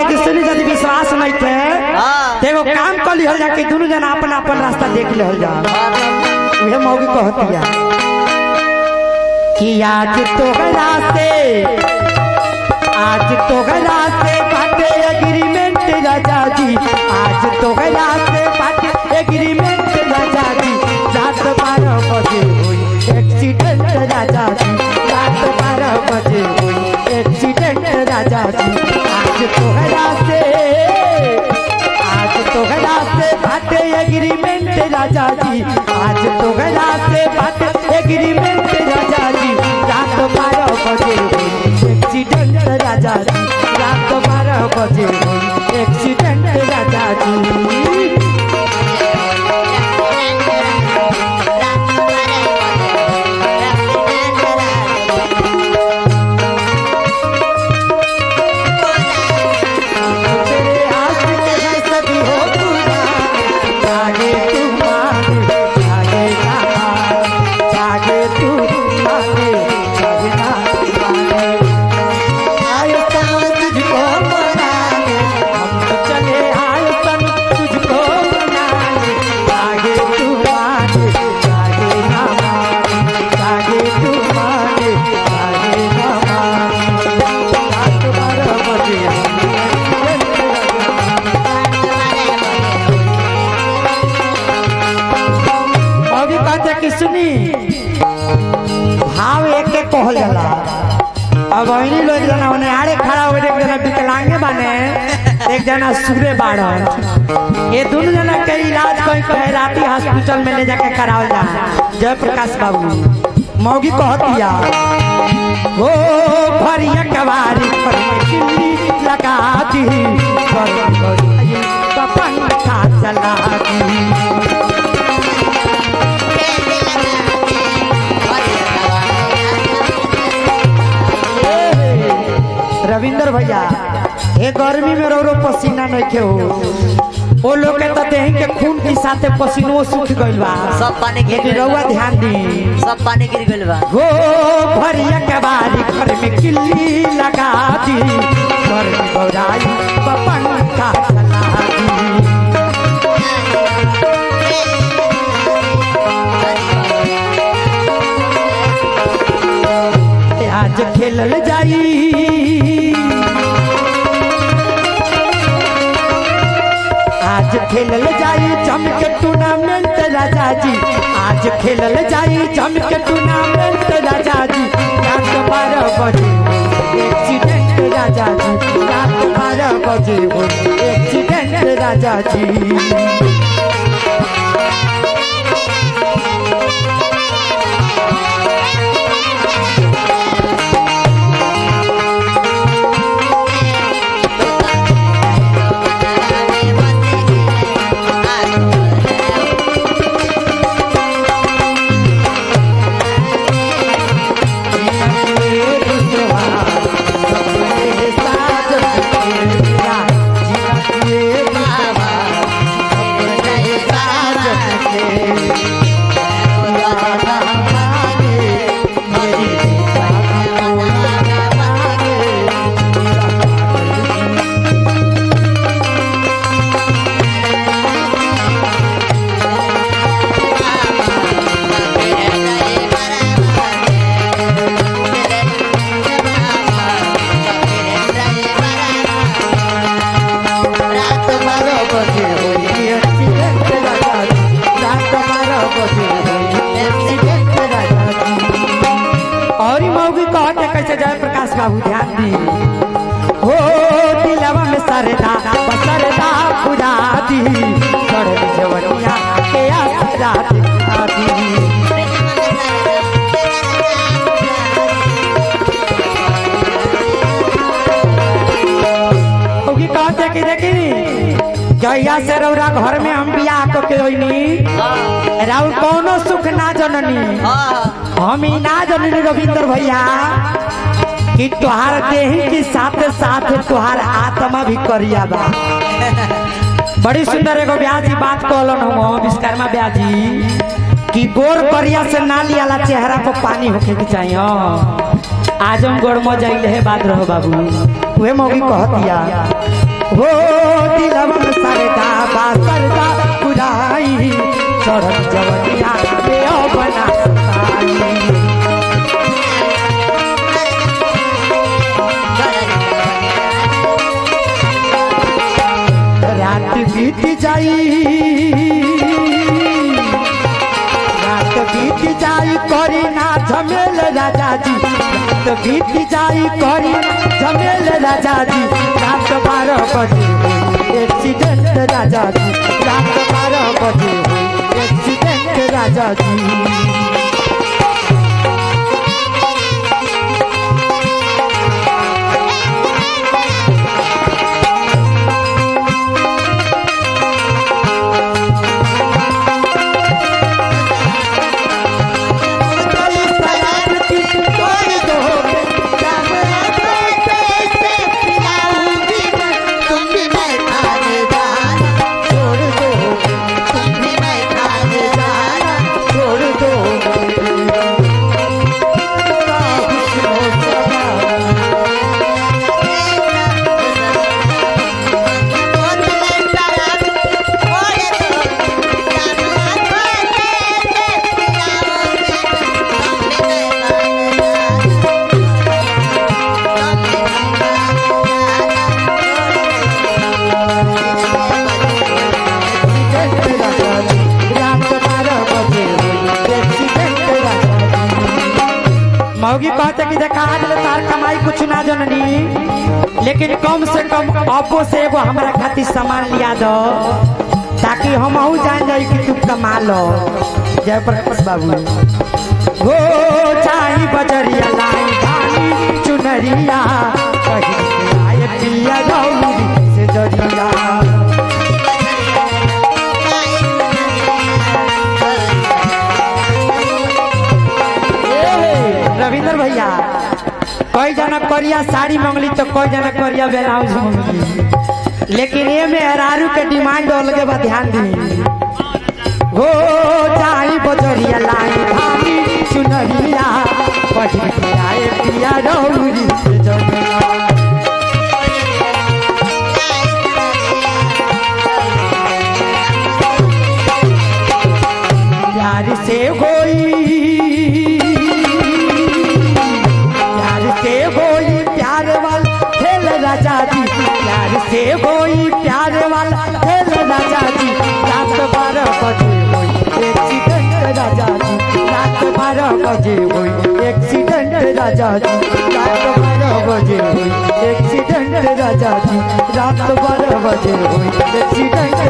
कि सुनी यदि विश्वास नहीं थे हाँ। तो एगो काम कर लिहल जा कि दोनों जना अपन अपन रास्ता देख लिहल जा उहे मौगी कहतिया कि आज तो रास्ते आज तो रास्ते बाटे एग्रीमेंट राजा जी आज तो रास्ते बाटे एग्रीमेंट राजा जी रात बारह बजे हुई एक्सीडेंट राजा जी रात बारह बजे हुई एक्सीडेंट राजा जी आज तो रास्ते आज तो रास्ते बाटे एग्रीमेंट राजा जी आज तो रास्ते बाटे एग्रीमेंट राजा जी रात बारह बजे हुई एक्सीडेंट राजा जी रात बारह बजे हुई एक्सीडेंट राजा जी तेरे आशिक है सभी हो पूरा जागे तू मांगे जागे ना मांगे जागे तू मांगे जागे ना मांगे आए तन तुझको मनाने हम तो चले आए तन तुझको मनाने जागे तू मांगे जागे ना मांगे जागे तू मांगे जागे ना मांगे रात बारह बजे अभी कहते कि सुनी भाव एक के कहल जाला अब वही लोग जना ओने आड़े खड़ा हो एक जना विकलांगे बने एक जना सूरे बाड़न ये दोनों जना के इलाज कहीं कहे राती हॉस्पिटल में ले जाके करावल जा जय प्रकाश बाबू मौगी कहतिया ओ भरिया कवारी पर मैं किल्ली लगा दी पर गई पपन खा चला दी रविंदर भैया ये गर्मी में रो रो पसीना नहीं के हो वो लोग के तो देही के खून के साथे पसीनो सूख गइल बा सब पानी गिर लेकिन गइल रउआ बा। ध्यान दी सब पानी गिर गइल बा हो भरिया के बारी घर में किल्ली लगा दी घर में गौराई पपन का चला दी आज खेलल जाई आज खेलल जाई जम के टूर्नामेंट राजा जी आज खेलल जाई जम के टूर्नामेंट राजा जी रात बारह बजे एक्सीडेंट राजा जी रात बारह बजे एक्सीडेंट राजा जी और ही मौगी कहते कैसे जय प्रकाश बाबू ध्यान दी हो दिलवा में सरदा सरदा पुरा दी चढ़ जवनिया के आसरा दिखा दी मौगी कहते कि देखी जहिया से रौरा घर में हम बियाह क के होइनी राउर कौनो सुख ना जननी हाँ हम ही ना जननी रविंदर भैया कि तुहार देही के साथ साथ तुहार आत्मा भी करिया बा बड़ी सुंदर एगो ब्याजी बात कहलन हम विश्वकर्मा ब्याजी कि गोर करिया से ना लियाला चेहरा पर पानी होके के चाहिए हाँ। आजम गोड़ में जाइल है बात रहो बाबू उहे मौगी कहतिया हो दिलवन सरदा बा सरदा पुराई चढ़त जवनिया पे बना सताई रात बीत जाई रात बीत जाई करी ना झमेल राजा जी रात बीत जाई करी ना झमेल राजा जी रात बारह बजे हुई एक्सीडेंट राजा जी रात बारह बजे हुई एक्सीडेंट राजा जी छोड़ दो छोड़ दो मौगी कहते कि देखा आज ले तार कमाई कुछ ना जननी लेकिन कम से कम अबो से एगो हमारा खातिर सामान लिया दो ताकि हम जान जाई कि तू कमा लो जय प्रकाश बाबू हो चाई बजरिया लाई धानी चुनरिया कहीं के आए पिया गौरी से जरिया ए, रविंद्र भैया कई जना करिया साड़ी मंगली तो कई जना करिया ब्लाउज मंगली लेकिन ये में हरारू के डिमांड अलगे बा ध्यान दी हो जाई बजरिया लाई धानी चुनरिया पढ़ी के आए पिया रौरी से जमिया प्यार से होई प्यार से होई प्यार वाल खेल राजा जी प्यार से होई प्यार वाल खेल राजा जी रात बारह बजे होई एक्सीडेंट राजा जी रात बारह बजे होई एक्सीडेंट राजा जी रात बारह बजे होई एक्सीडेंट राजा जी रात बारह बजे होई एक्सीडेंट